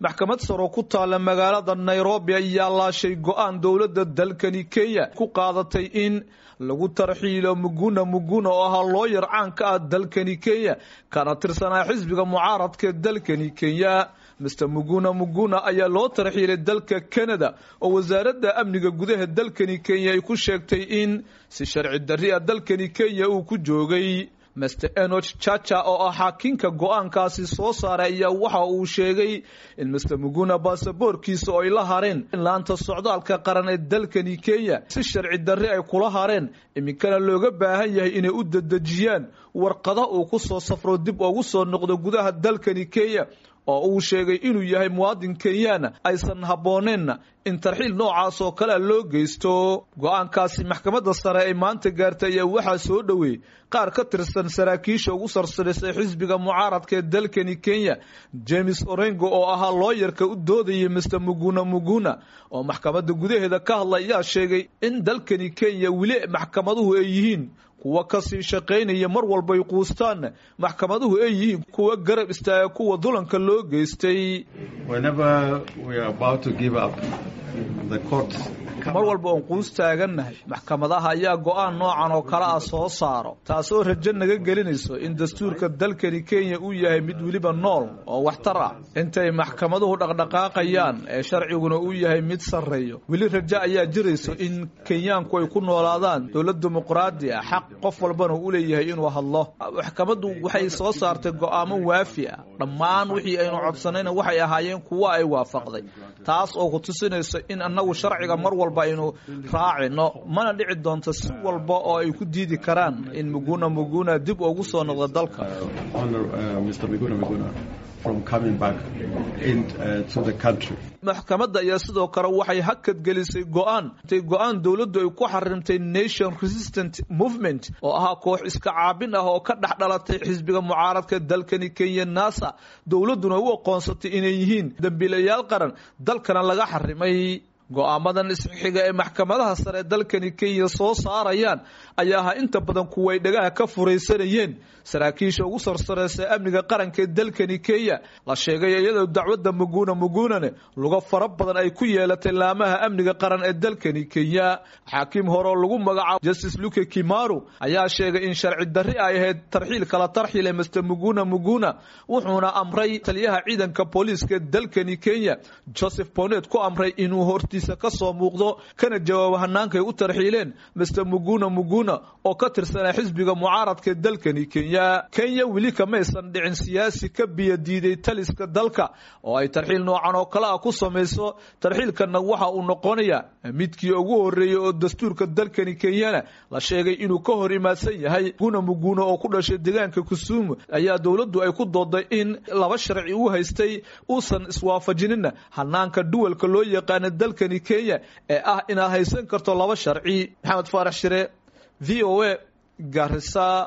maxkamad saro ku taalla magaalada nairobi ayaa laashay go-aan dowladda dalkani kenya ku qaadatay in lagu tarxiilo muguna muguna oo ahaa looyar caan ka ah dalkani kenya kana tirsanaa xisbiga mucaaradka dalkani kenya mister muguna muguna ayaa loo tarxiilay dalka canada oo wasaaradda amniga gudaha dalkani kenya ay ku sheegtay in si sharci darri a dalkani kenya uu ku joogay master enoch chacha oo ah xaakinka go-aankaasi soo saaray ayaa waxa uu sheegay in mister muguna baasaboorkiisa oo ay la hareen laanta socdaalka qaran ee dalkani kenya si sharci darri ay kula hareen iminkana looga baahan yahay inay u dedejiyaan warqada uu ku soo safro dib ugu soo noqdo gudaha dalkani kenya oo uu sheegay inuu yahay muwaadin kenyaana aysan habbooneenna in tarxiil noocaas oo kalea loo geysto go-aankaasi maxkamadda sare ay maanta gaartay ayaa waxaa soo dhoweeyey qaar ka tirsan saraakiisha ugu sarsarisay xisbiga mucaaradka ee dalkani kenya james orengo oo ahaa looyarka u doodayay mister muguna muguna oo maxkamadda gudaheeda ka hadla ayaa sheegay in dalkani kenya weli maxkamaduhu ay yihiin kuwa kasii shaqaynaya mar walbay quustaanna maxkamaduhu ay yihiin kuwa garab istaaga kuwa dulanka loo geystay mar walba oon quus taagannahay maxkamadaha ayaa go-aan noocan oo kale ah soo saaro taasoo rajo naga gelinayso in dastuurka dalkani kenya uu yahay mid weliba nool oo waxtar ah intay maxkamaduhu dhaqdhaqaaqayaan ee sharciguna uu yahay mid sarreeyo weli rajo ayaa jirayso in kenyaanku ay ku noolaadaan dowlad dimuqraadi ah xaq qof walbana u leeyahay inuu hadlo maxkamaddu waxay soo saartay go-aamo waafi ah dhammaan wixii aynu codsanayna waxay ahaayeen kuwo ay waafaqday taas oo ku tusinaysa in annagu sharciga mar walba aynu raacino mana dhici doonto si walba oo ay ku diidi karaan in muguna muguna dib ugu soo noqdo dalka maxkamadda ayaa sidoo kale waxay hakad gelisay go-aan intay go-aan dowladdu ay ku xarimtay nation resistant movement oo ahaa koox iska caabin ah oo ka dhex dhalatay xisbiga mucaaradka dalkani kenya nasa dowladduna u aqoonsatay inay yihiin dembiilayaal qaran dalkana laga xarimay go-aamadan isxiga ee maxkamadaha sare dalkani kenya soo saarayaan ayaa ahaa inta badan kuway dhagaha ka furaysanayeen saraakiisha ugu sarsareysa amniga qaranka ee dalkani kenya la sheegay iyadoo dacwadda muguna mugunane luga fara badan ay ku yeelatay laamaha amniga qaran ee dalkani kenya xaakiim hore oo lagu magacaabo justice luke kimaru ayaa sheegay in sharci darri ay ahayd tarxiil kala tarxiile master muguna muguna wuxuuna amray taliyaha ciidanka booliiska dalkani kenya joseph bonet ku amray inuu horti kasoo muuqdo kana jawaabo hanaankay u tarxiileen mister muguna muguna oo ka tirsanaa xisbiga mucaaradka dalkani kenya kenya weli kamaysan dhicin siyaasi ka biya diiday taliska dalka oo ay tarxiil noocan oo kale ah ku samayso tarxiilkanna waxa uu noqonaya midkii ugu horeeyey oo dastuurka dalkani kenyana la sheegay inuu ka hor imaadsan yahay muguna muguna oo ku dhashay deegaanka kusuumu ayaa dowladdu ay ku dooday in laba sharci u haystay uusan iswaafajinina hanaanka duwalka loo yaqaana dalkani kenya ee ah inaad haysan karto laba sharci maxamed faarax shire v o a garisa